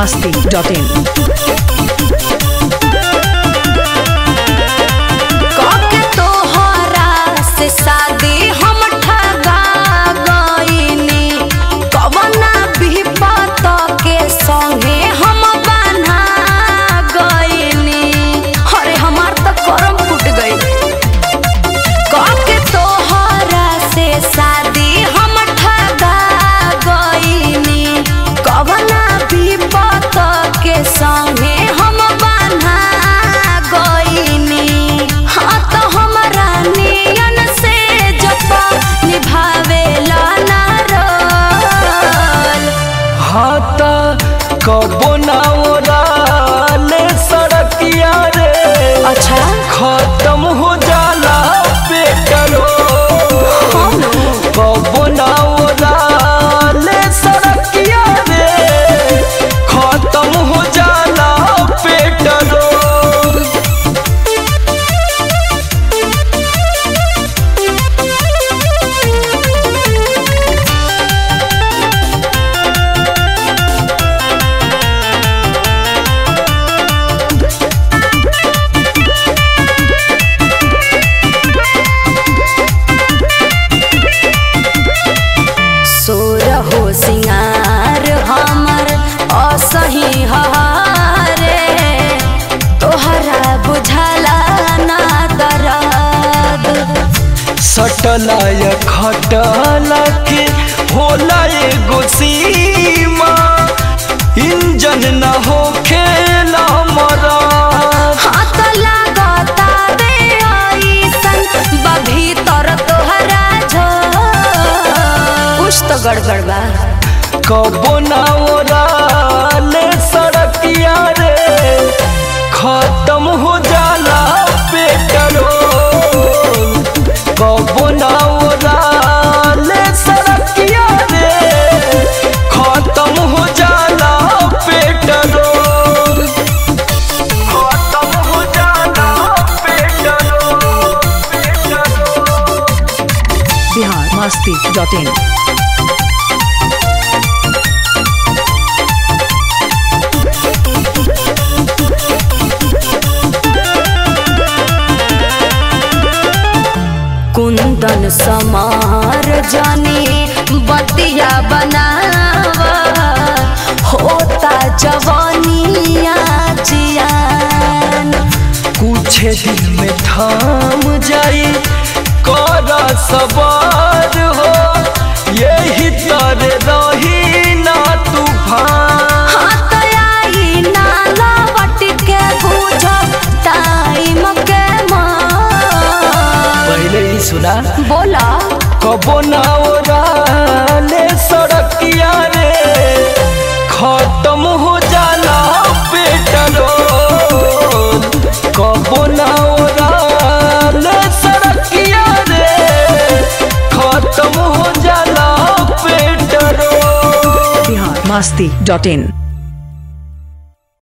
masti.in. काके तोहरा से शादी हम ठगा गइनी कवना विपत के संगे हम बन्हा गइनी अरे हमार तो करम फूट गई काके तोहरा से शादी हम ठगा गइनी कवना विपत के संगे हम बन्हा गइनी हाँ तो हमरा नियन से जपा निभावेला ना रोल हाथ कबो ना ओराले सड़किया रे अच्छा खत्म हो जाला पेट्रोल कबो ना ओराले सड़किया रे खत्म हो जाला पेट्रोल सोर हो सिंगार हमर असही हारे तोहरा बुझला ना दरद सटलाय खटला के होला एगो सीमा इंजन न हो खेला मरा हाथ लागता बे ऐसन बा भीतर तोहरा झो कुछ तो गड़बड़ बा कबो ना ओराले सड़किया रे खत्म हो जाला पेट्रोल कबो ना ओराले सड़किया रे खत्म हो जाला पेट्रोल खत्म हो जाला पेट्रोल पेट्रोल Bihar masti.in. कुंदन समार जानी बतिया बनावा होता जवानिया जियान कुछ दिन में थाम जाई कर सवार हो यही तर रही ना तूफान हाथ आई नाला बट के बुझ टाइम के मार पहले ही सुना बोला कबो ना ओराले सड़किया रे खत्म हो जाला पेट्रोल कबो ना ओराले सड़किया रे खत्म हो जाला पेट्रोल Bihar masti.in.